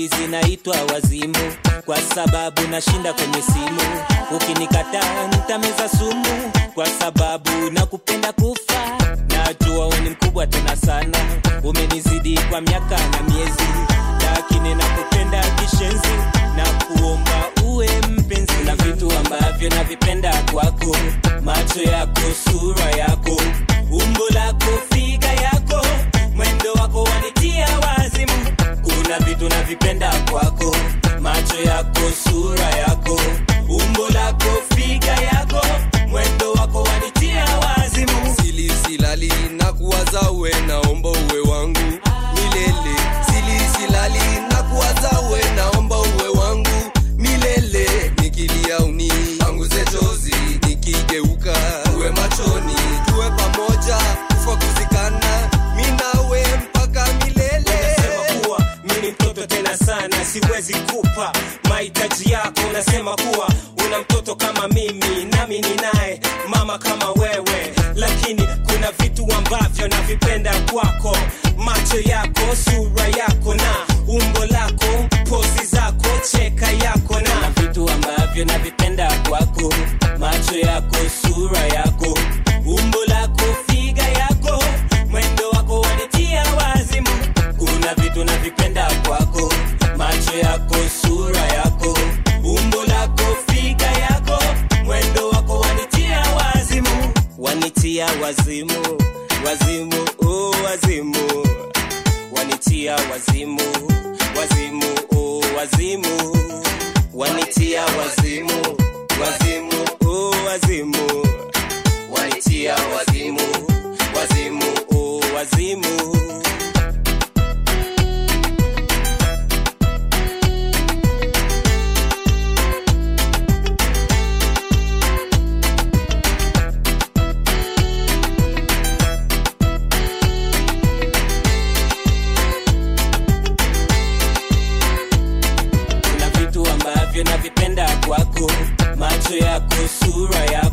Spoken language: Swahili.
hizi naitwa wazimu kwa sababu nashinda kwenye simu ukinikataa nitameza sumu kwa sababu nakupenda kufa najua wewe ni mkubwa tena sana umenizidi kwa miaka na miezi lakini nakupenda kishenzi na kuomba uwe mpenzi na vitu ambavyo navipenda kwako macho yako sura yako umbo lako figa yako mwendo wako wanitia wazimu kuna vitu navipenda kwako macho yako sura yako umbo lako figa yako mwendo wako wanitia wazimu sili silali na kuwaza uwe naomba uwe wangu milele sili silali na kuwaza uwe naomba uwe wangu milele nikilia uni panguze chozi nikigeuka uwe machoni tuwe pamoja kufa kuzikana minawe mpaka milele Nasema kuwa mimi mtoto tena sana siwezi kupa mahitaji yako nasema kuwa una mtoto kama mimi nami ninaye mama kama wewe lakini kuna vitu ambavyo navipenda kwako macho yako sura yako na umbo lako pozi zako cheka yako na vitu ambavyo navipenda kwako macho yako sura yako umbo lako figa yako mwendo wako wanitia wazimu kuna vitu navipenda kwako macho yako sura yako umbo lako figa yako mwendo wako wanitia wazimu wanitia wazimu wazimu oh, wazimu wanitia wazimu wazimu oh, wazimu wanitia wazimu wazimu oh, wazimu wanitia wazimu wazimu oh, wazimu kuna vitu ambavyo navipenda kwako macho yako sura yako